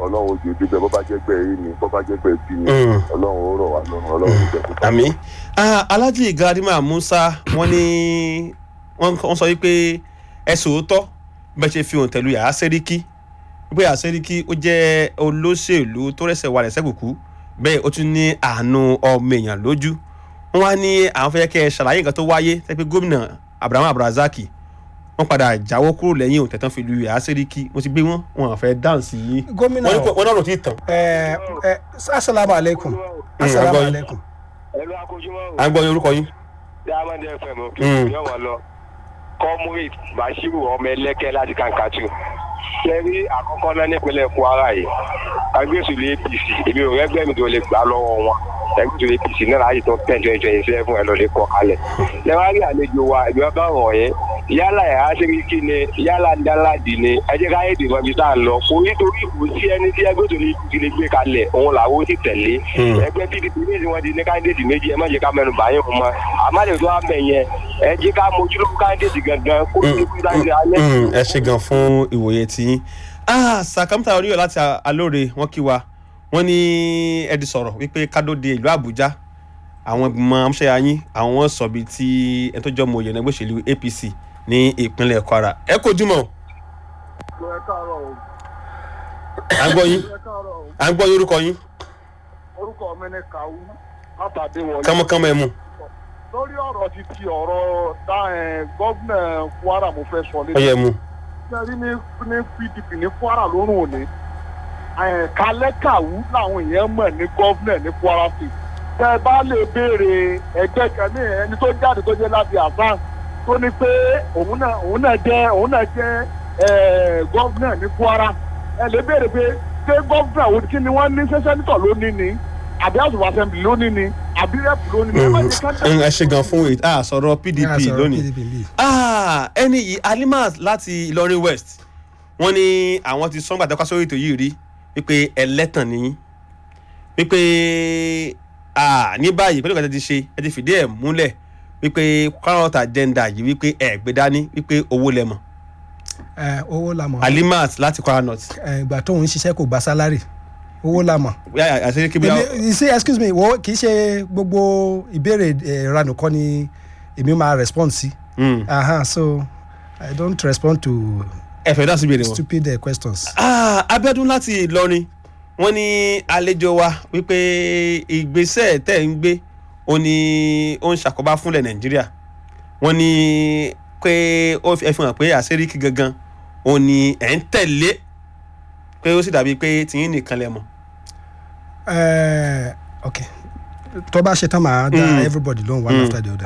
ọlọ́run ojú ojú bẹ́ẹ̀ bó bá jẹ́ gbẹ́ yìí ni bó bá jẹ́ gbẹ́ bí ni Mm. ọlọ́run ó rọ̀ wá lọ́rùn ọlọ́run ó jẹ́ kó tán. àmì alájì garadima musa wọ́n ní wọ́n wọ́n sọ wípé ẹ sòótọ́ bẹ́ẹ̀ ṣe fi hàn tẹ̀lú yàrá sẹ́ríkì wípé yàrá sẹ́ríkì ó jẹ́ olóṣèlú tó rẹ̀sẹ̀ wà lẹ́sẹ̀ kùkú bẹ́ẹ̀ ó tún ní àánú ọmọ èèyàn lójú wọ́n wá ní àwọn fẹ́ kẹ́ ẹ ṣàlàyé nǹkan tó wáyé tẹ́ pé gómìnà abraham abrazaki wọ́n padà jáwọ́ kúrò lẹ́yìn òtẹ̀tàn fi lu yàrá sẹ́ríkì mo ti gbé wọn wọn àfẹ́ dáǹsì yìí gómìnà wọ́n ní kò- wọ́n náà ló ti tàn ẹ ẹ asalaamu aleykum asalaamu agbọ́yìn. aleykum. ẹlú akójúmọ́ à ń gbọ́ orúkọ yín. diamond fm kí Mm. yóò wọ́n lọ comrade bashiru ọmọ ẹlẹ́kẹ́ láti kankatu sẹ́rí àkọ́kọ́ náà nípínlẹ̀ kwara yìí agbésùlẹ̀ apc èmi ò rẹ́gbẹ́ mi tó lè gbà lọ́wọ́ wọn agbésùlẹ̀ apc náà láti tó ten twenty twenty seven ẹ̀ lọ lè kọ́ kalẹ̀ lẹ́wọ́n rí àlejò wa ìgbà bá wọ̀ yẹn yálà ẹ̀ aṣèríkì ni yálà dáládì ni ẹ jẹ́ káyé dìbò ibi tá à ń lọ kò nítorí kò sí ẹni tí agbésùlẹ̀ apc lè gbé kalẹ̀ òun làwọn ó sì tẹ̀lé Mm. ẹgbẹ́ pdp ní ìsìn wọn di ní káńdéètì méjì ẹ má jẹ́ ká mẹ́nu bàyẹ̀ fún wọn àmàlẹ́ tó wà mẹ́ yẹn ẹ jẹ́ ká mójúlówó káńdéètì gangan kó tó kú sáyé alẹ́. Mm, ẹ ṣe gan fún ìwòye tí ah sàkámítà oníyọ láti alóore wọn kí wa wọn ní ẹdí sọ̀rọ̀ wípé kádóde ìlú àbújá àwọn ìgbìmọ̀ amúṣẹ́yà yín àwọn sọ̀bi tí ẹni tó jọ mọ òye ẹgbẹ́ òṣèlú apc ní ìpínlẹ̀ kwara ẹ kò jùmọ̀ ẹ káàárọ̀ o à ń gbọ́ yín ẹ káàárọ̀ o à ń gbọ́ yín orúkọ yín orúkọ mi ni kàwú látàdé wọlé. kánmọ́kánmọ́ ẹ mú lórí ọ̀rọ̀ ti ti ọ̀rọ̀ dá ẹ̀ gọ́vnà kwara mo fẹ́ sọ ọ yẹ lé. mú sẹ́rí ní ní pdp ní kwara lórun òní ẹ̀ kalẹ́ kàwú làwọn èèyàn mọ̀ ní gọ́vnà ní kwara state. tẹ́ ẹ bá lè béèrè ẹgbẹ́ kan ní ẹni tó jáde tó jẹ́ láti àsán tó ní pé òun náà òun náà jẹ́ òun náà jẹ́ ẹ̀ gọ́vnà ní kwara ẹ lè béèrè pé ṣé gọ́vnà òun kí ni wọ́n ní ṣé sẹ́nitọ̀ ló ní ni àbí house of assembly ló ní ni àbí rep ló ní ni. ẹ má jẹ́ ká Mm, ẹ ṣe gan fún ah sọ̀rọ̀ pdp Yeah, sọ̀rọ̀ lónìí PDP bí. ah ẹni yìí alimat láti ìlọrin west wọ́n ní àwọn ti sọ́ngbà tẹ́kọ́ sórí ètò yìí rí wípé ẹlẹ́tàn nìyí wípé ah ní báyìí pẹ̀lú ìgbà tí ẹ ti ṣe ẹ ti fìdí ẹ̀ múlẹ̀ wípé current agenda yìí wípé ẹ gbé dání wípé owó lẹ́mọ̀ ẹ owó la mọ̀ alimat láti kwara north ẹ ìgbà tó ń ṣiṣẹ́ kò gba sálárì owó la mọ̀. yà àṣírí kí bí èmi ṣe excuse me wo kì í ṣe gbogbo ìbéèrè ìranù kọ́ ni èmi máa respond sí. Aha, so i don't respond to ẹ fẹ́ dá sí ìbéèrè wọn. stupid uh, questions. Ah, Abíọ́dún láti Ìlọrin wọ́n ní àlejò wa wípé ìgbésẹ̀ tẹ́ ń gbé ó ní ó ń ṣàkóbá fúnlẹ̀ Nàìjíríà wọ́n ní pé ó fi ẹ fi hàn pé àṣíríkì gangan ó ní ẹ̀ ń tẹ̀lé pé ó sì dàbí pé tìyín nìkan lẹ mọ̀. Uh, okay tó bá ṣe tán màá dá Mm. everybody lóhùn one Mm. after the other.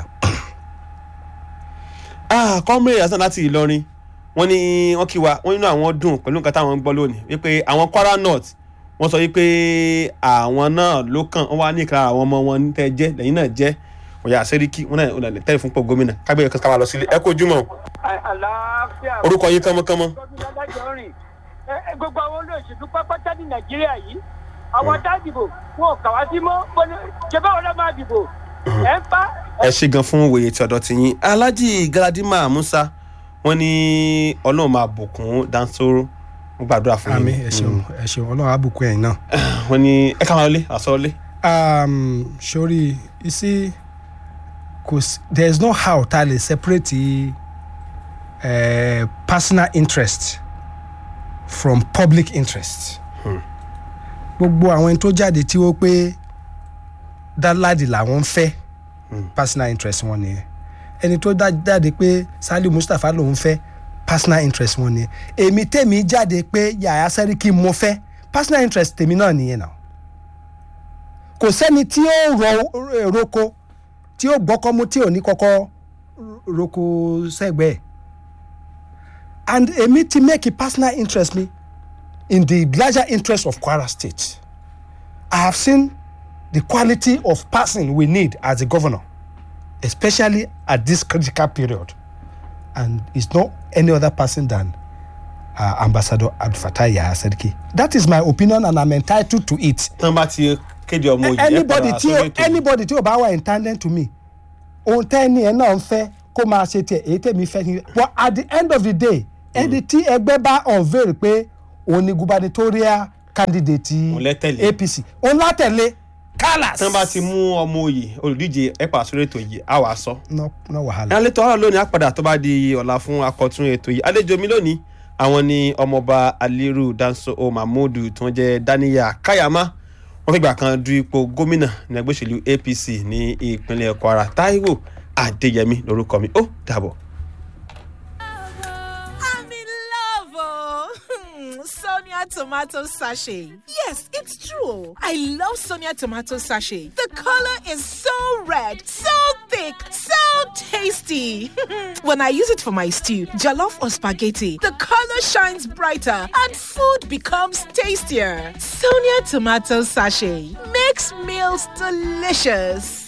Ah, comrade Hasan láti Ìlọrin wọ́n ní wọ́n kí wa wọ́n nínú àwọn dùn pẹ̀lú nǹkan táwọn ń gbọ́ lónìí wípé àwọn Kwara North wọ́n sọ wípé àwọn náà ló kàn wọ́n wá ní ìkara àwọn ọmọ wọn tẹ́ jẹ́ lẹ́yìn náà jẹ́ ọ̀yà sẹ́ríkì wọ́n náà ọ̀nà tẹ́lẹ̀ fún pọ̀ gómìnà kágbé ẹ̀ka ká máa lọ sílé ẹ kó ojúmọ́ àlàáfíà orúkọ yín kánmọ́kánmọ́. gbọ́dún adájọ́ rìn ẹ ẹ, gbogbo àwọn olóòṣèlú pápátá ní nàìjíríà yìí àwọn tá a dìbò wọn ò kà wá sí mọ́ wọn ní- ṣé báwo ló máa dìbò ẹ ń pa ẹ ṣe gan fún wòye tí ọ̀dọ̀ tiyín Alhaji Galadima Musa wọ́n ní Ọlọ́run máa bùkún Dansoro wọ́n gbàdúrà fún àmì yín. ẹ ṣeun ẹ ṣeun ọlọ́run àbùkù ẹ̀yìn náà. wọ́n ní ẹ ká máa lé àsọlé. um, sori you see kò sí there is no how ta lè separate uh, personal interest from public interest. gbogbo àwọn ẹni tó jáde tí ó pé dáládì làwọn ń fẹ́ personal interest wọn nìyẹn ẹni tó dá- jáde pé Saliu Mustapha lòun fẹ́ personal interest wọn nìyẹn èmi tèmi jáde pé Yàyà Sẹ́ríkì mo fẹ́ personal interest tèmi náà nìyẹn náà kò sẹ́ni tí ó rọ roko tí ó gbọ́kọ́ mú tí ò ní kọ́kọ́ roko sẹ́gbẹ̀ẹ́ and èmi ti make a personal interest mi in the larger interest of Kwara State I have seen the quality of person we need as a governor especially at this critical period and it's not any other person than uh, Ambassador Abdul Fattah Yahya Seriki that is my opinion and I'm entitled to it tán bá ti kéde ọmọ òye ẹ anybody padà tí sórí ó ètò. anybody tí ó bá wà intended to me ohun tẹ́ni ẹ̀ náà ń fẹ́ kó máa ṣe tiẹ̀ èyí tẹ̀mí fẹ́ ni but at the end of the day ẹni tí ẹgbẹ́ bá unveil pé òun ni gubernatorial candidate Òun lẹ tẹ̀lé. apc òun látẹ̀lé kálás. tí wọ́n bá ti mú ọmọ òye olùdíje ẹ̀pà sórí ètò yìí á wàá sọ. no no wahala. ẹ̀yàn létò ọ̀rọ̀ lónìí àpàdà tó bá di ọ̀la fún akọ̀tún ètò yìí àlejò mi lónìí àwọn ni ọmọọba aliru danso o mahmudu tí wọ́n jẹ́ daniya kayama wọ́n fìgbà kan du ipò gómìnà ní ẹgbẹ́ òṣèlú apc ní ìpínlẹ̀ kwara taiwo adéyẹmí lórúkọ mi ó dàbọ̀. I'm in love, oh. Sonia tomato sachet. Yes, it's true. I love Sonia tomato sachet. The color is so red, so thick, so tasty. when I use it for my stew, jollof or spaghetti, the color shines brighter and food becomes tastier. Sonia tomato sachet makes meals delicious.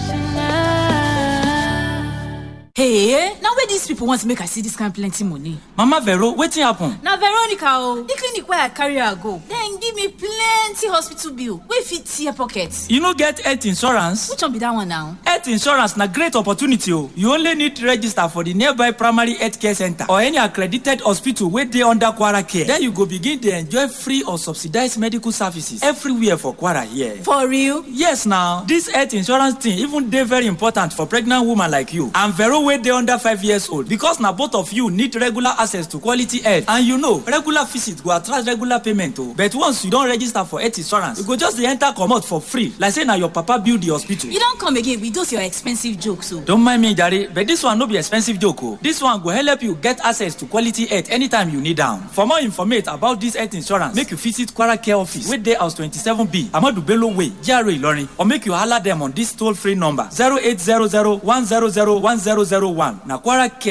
Hey, now where these people want to make I see this kind plenty money? mama vero wetin happen. Na Veronica o, the clinic where I carry her go, then give me plenty hospital bill wey fit tear pocket. you no get health insurance. Which one be that one now? health insurance na great opportunity o you only need to register for the nearby primary health care center or any accredited hospital wey dey under kwara care then you go begin dey enjoy free or subsidized medical services everywhere for kwara here. For real? yes na this health insurance thing even dey very important for pregnant woman like you and vero wey dey under five years old because na both of you need regular access to quality health and you know regular visit go attract regular payment o but once you don register for health insurance you go just dey enter comot for free like say na your papa build the hospital. You don come again with those your expensive jokes o. Don't mind me, Jare, but this one no be expensive joke. Oh. This one go help you get access to quality health anytime you need am. For more information about this health insurance, make you visit Kwara Care Office, wey dey house 27B, Amadu Bello Way, GRA Ilorin, or make you holler them on this toll-free number 0800 100 1001. Na Kwara Care